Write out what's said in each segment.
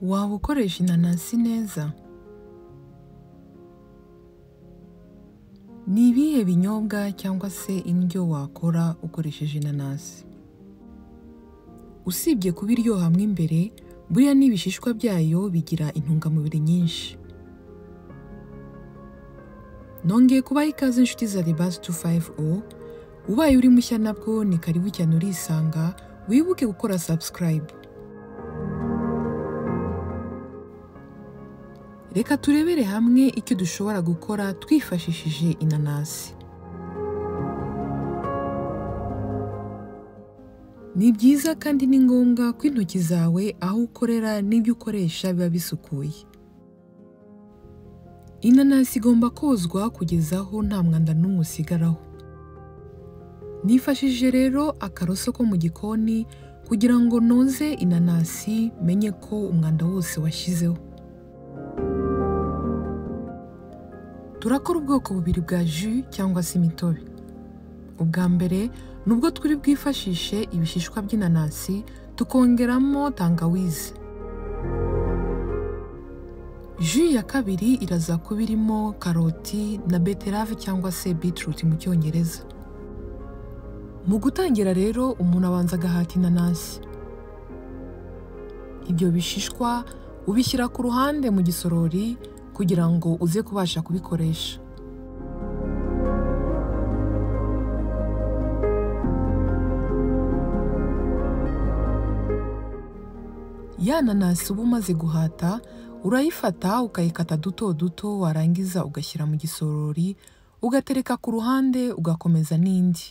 waba ukoresha inanasi neza ni ibihe binyobwa cyangwa se indyo wakora ukoresheje inanasi usibye kuba iryoha mo imbere buriya n'ibishishwa byayo bigira intungamubiri nyinshi nongeye kubaha ikaze inshuti za The Buzz 250 ubaye uri mushya nabwo ni karibu cyane urisanga wibuke gukora subscribe reka turebere hamwe icyo dushobora gukora twifashishije inanasi ni byiza kandi ni ngombwa ko intoki zawe aho ukorera n'ibyo ukoresha biba bisukuye inanasi igomba kozwa kugeza aho nta mwanda n'umwe usigaraho nifashishije rero akaroso ko mu gikoni kugira ngo noze inanasi menye ko umwanda wose washyizeho turakora ubwoko bubiri bwa ju cyangwa se imitobe ubwa mbere ni ubwo turi bwifashishe ibishishwa by'inanasi tukongeramo tangawizi ju ya kabiri iraza kuba irimo karoti na beterave cyangwa se beetroot mu cyongereza mu gutangira rero umuntu abanza agahata inanasi ibyo bishishwa ubishyira ku ruhande mu gisorori kugira ngo uze kubasha kubikoresha ya nanasi uba umaze guhata urayifata ukayikata duto duto warangiza ugashyira mu gisorori ugatereka ku ruhande ugakomeza n'indi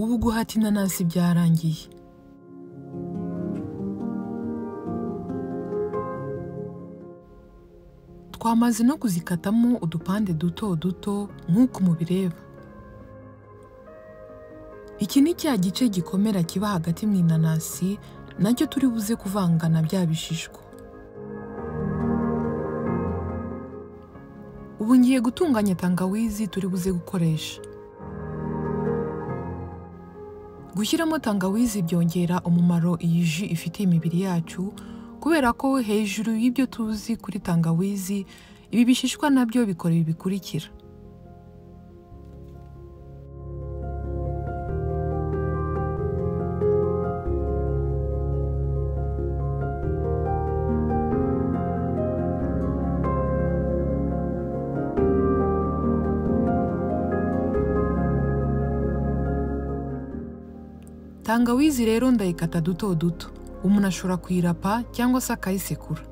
ubu guhata inanasi byarangiye twamaze no kuzikatamo udupande duto duto nk'uko mubireba iki ni cya gice gikomera kiba hagati mu inanasi nacyo turi buze kuvanga na bya bishishwa ubu ngiye gutunganya tangawizi turi buze gukoresha gushyiramo tangawizi byongera umumaro iyi ji ifitiye imibiri yacu kubera ko hejuru y'ibyo tuzi kuri tangawizi ibi bishishwa nabyo bikora ibi bikurikira tangawizi rero ndayikata duto duto umuntu ashobora kuyirapa cyangwa se akayisekura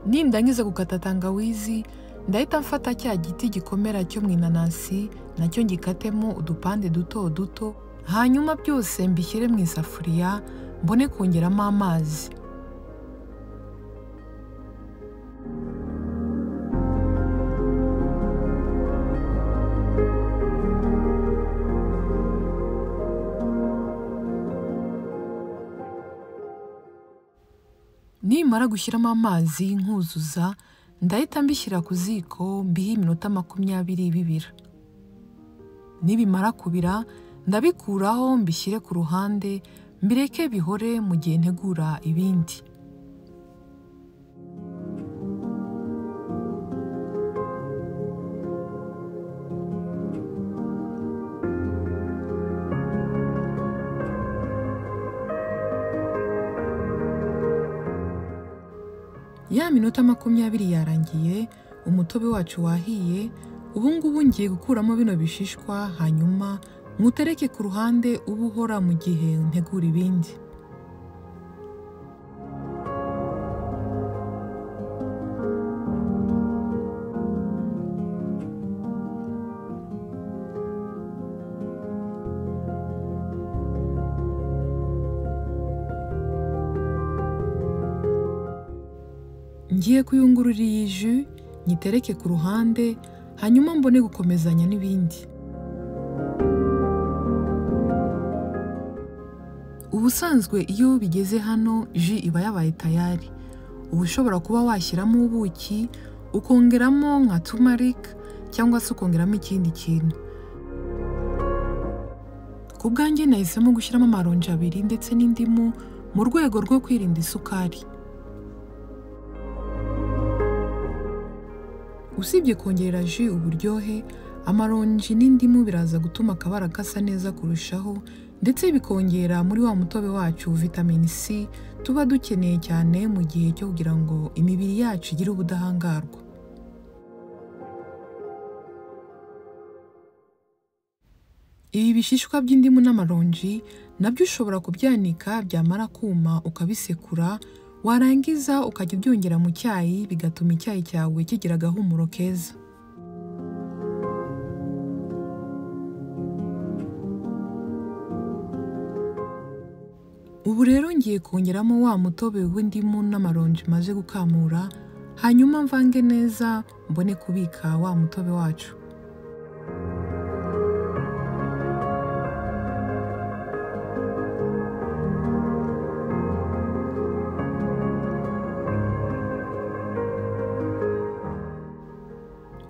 nindangiza gukata tangawizi ndahita mfata cya giti gikomera cyo mu inanasi nacyo ngikatemo udupande duto duto hanyuma byose mbishyire mu isafuriya mbone kongeramo amazi nimara gushyiramo amazi nkuzuza ndahita mbishyira ku ziko mbihe iminota makumyabiri bibira nibimara kubira ndabikuraho mbishyire ku ruhande mbireke bihore mu gihe ntegura ibindi ya minota makumyabiri yarangiye umutobe wacu wahiye ubu ngubu ngiye gukuramo bino bishishwa hanyuma nkutereke ku ruhande uba uhora mu gihe ntegura ibindi ngiye kuyungurura iyi ju nyitereke ku ruhande hanyuma mbone gukomezanya n'ibindi ubusanzwe iyo bigeze hano ji iba yabaye tayari uba ushobora kuba washyiramo ubuki ukongeramo nka tumarik cyangwa se ukongeramo ikindi kintu ku bwanjye nahisemo gushyiramo amaronji abiri ndetse n'indimu mu rwego rwo kwirinda isukari usibye kongerera ji uburyohe amaronji n'indimu biraza gutuma akabara gasa neza kurushaho ndetse bikongera muri wa mutobe wacu vitamini C tuba dukeneye cyane mu gihe cyo kugira ngo imibiri yacu igire ubudahangarwa ibi bishishwa by'indimu n'amaronji nabyo ushobora kubyanika byamara kuma ukabisekura warangiza ukajya ubyongera mu cyayi bigatuma icyayi cyawe kigira agahumuro keza ubu rero ngiye kongeramo wa mutobe w'indimu n'amaronji maze gukamura hanyuma mvange neza mbone kubika wa mutobe wacu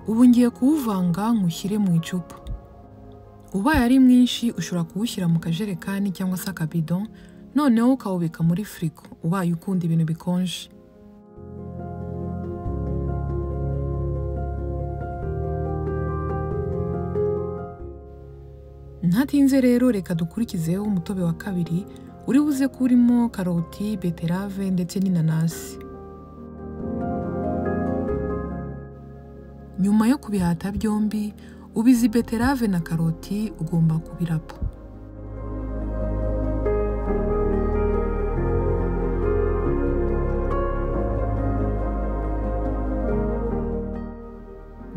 ubu ngiye kuwuvanga nywushyire mu icupa ubaye ari mwinshi ushobora kuwushyira mu kajerekani cyangwa se akabido noneho ukawubika muri firigo ubaye ukunda ibintu bikonje ntatinze rero reka dukurikizeho umutobe wa kabiri uri buze ko urimo karoti beterave ndetse n'inanasi nyuma yo kubihata byombi ubizi beterave na karoti ugomba kubirapa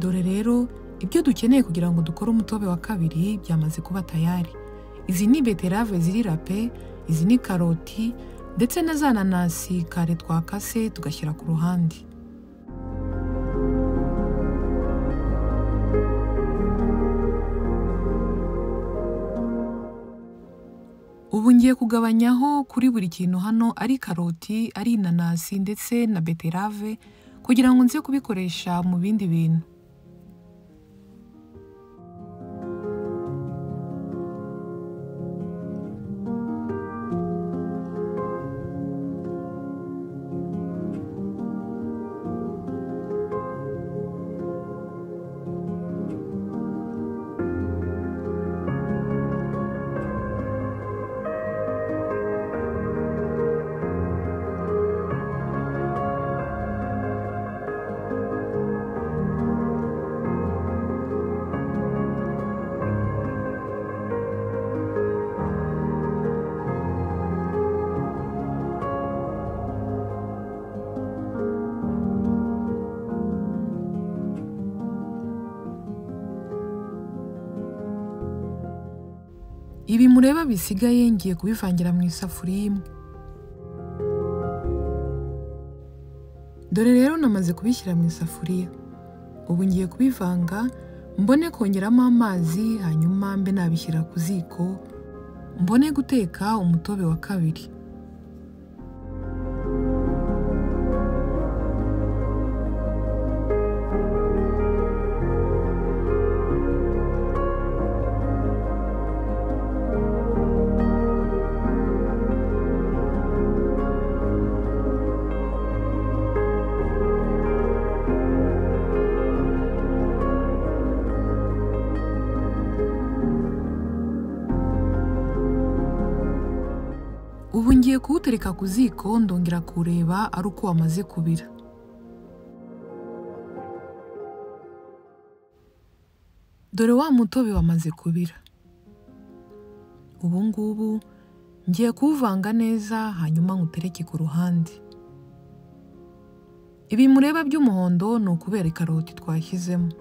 dore rero ibyo dukeneye kugira ngo dukore umutobe wa kabiri byamaze kuba tayari izi ni beterave ziri rape izi ni karoti ndetse na za nanasi kare twakase tugashyira ku ruhande ubu ngiye kugabanyaho kuri buri kintu hano ari karoti ari inanasi ndetse na beterave kugira ngo nze kubikoresha mu bindi bintu ibi mureba bisigaye ngiye kubivangira mu isafuriya imwe dore rero namaze kubishyira mu isafuriya ubu ngiye kubivanga mbone kongeramo amazi hanyuma mbe nabishyira ku ziko mbone guteka umutobe wa kabiri ubu ngiye kuwutereka ku ziko ndongera kureba ari uko wamaze kubira dore wa mutobe wamaze kubira ubu ngubu ngiye kuwuvanga neza hanyuma nkutereke ku ruhande ibi mureba by'umuhondo ni ukubera ikaroti twashyizemo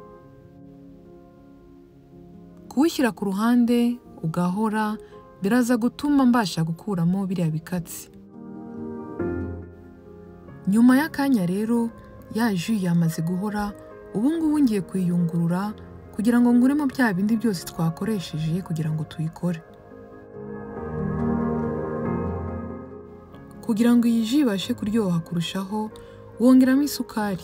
kuwushyira ku ruhande ugahora biraza gutuma mbasha gukuramo biriya bikatsi nyuma y'akanya rero ya ji yamaze guhora ubu ngubu ngiye kuyiyungurura kugira ngo nguremo bya bindi byose twakoresheje kugira ngo tuyikore kugira ngo iyi ji ibashe kuryoha kurushaho wongeramo isukari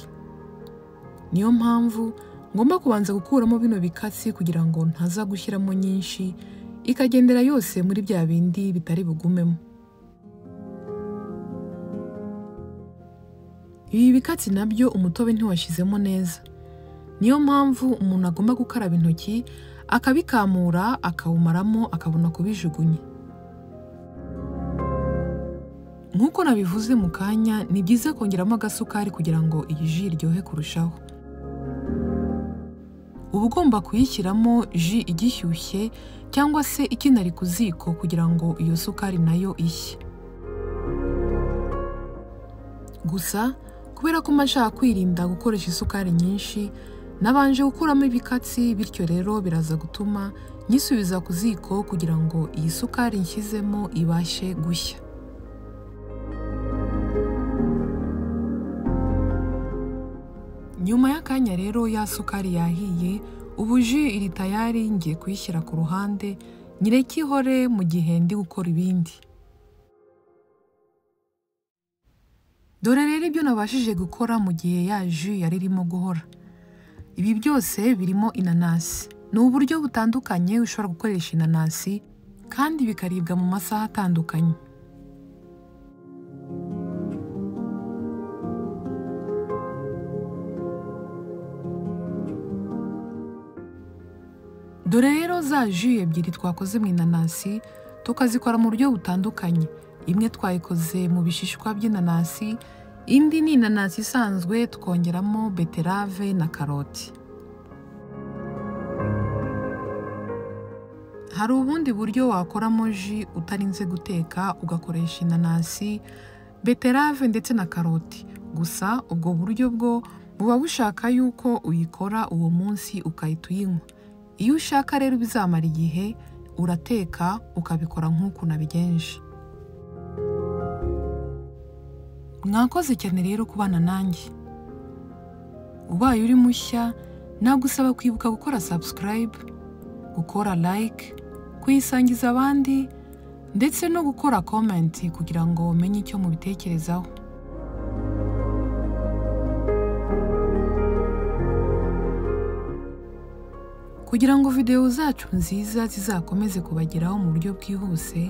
niyo mpamvu ngomba kubanza gukuramo bino bikatsi kugira ngo ntaza gushyiramo nyinshi ikagendera yose muri bya bindi bitari bugumemo ibi bikatsi nabyo umutobe ntiwashyizemo neza niyo mpamvu umuntu agomba gukaraba intoki akabikamura akawumaramo akabona kubijugunya nk'uko nabivuze mu kanya ni byiza kongeramo agasukari kugira ngo iyi ji iryohe kurushaho uba ugomba kuyishyiramo ji igishyushye cyangwa se ikinari ku ziko kugira ngo iyo sukari nayo ishye gusa kubera ko mba nshaka kwirinda gukoresha isukari nyinshi nabanje gukuramo ibikatsi bityo rero biraza gutuma nyisubiza ku ziko kugira ngo iyi sukari nshyizemo ibashe gushya nyuma y'akanya rero ya sukari yahiye ubu ji iri tayari ngiye kuyishyira ku ruhande nyireke ihore mu gihe ndi gukora ibindi dore rero ibyo nabashije gukora mu gihe ya ji yari irimo guhora ibi byose birimo inanasi ni uburyo butandukanye ushobora gukoresha inanasi kandi bikaribwa mu masaha atandukanye dore rero za ji ebyiri twakoze mu inanasi tukazikora mu buryo butandukanye imwe twayikoze mu bishishwa by'inanasi indi ni inanasi isanzwe tukongeramo beterave na karoti hari ubundi buryo wakoramo ji utarinze guteka ugakoresha inanasi beterave ndetse na karoti gusa ubwo buryo bwo buba bushaka yuko uyikora uwo munsi ukahita uyinywa iyo ushaka rero bizamara igihe urateka ukabikora nk'uko nabigenje mwakoze cyane rero kubana nanjye ubaye uri mushya nagusaba kwibuka gukora subscribe gukora like kuyisangiza abandi ndetse no gukora comment kugira ngo umenye icyo mubitekerezaho kugira ngo videwo zacu nziza zizakomeze kubageraho mu buryo bwihuse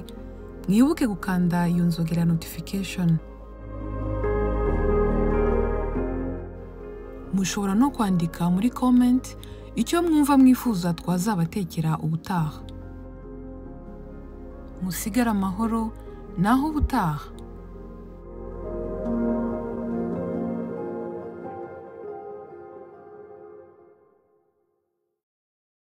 mwibuke gukanda iyo nzogera notification mushobora no kwandika muri komenti icyo mwumva mwifuza twazabatekera ubutaha musigare amahoro naho ubutaha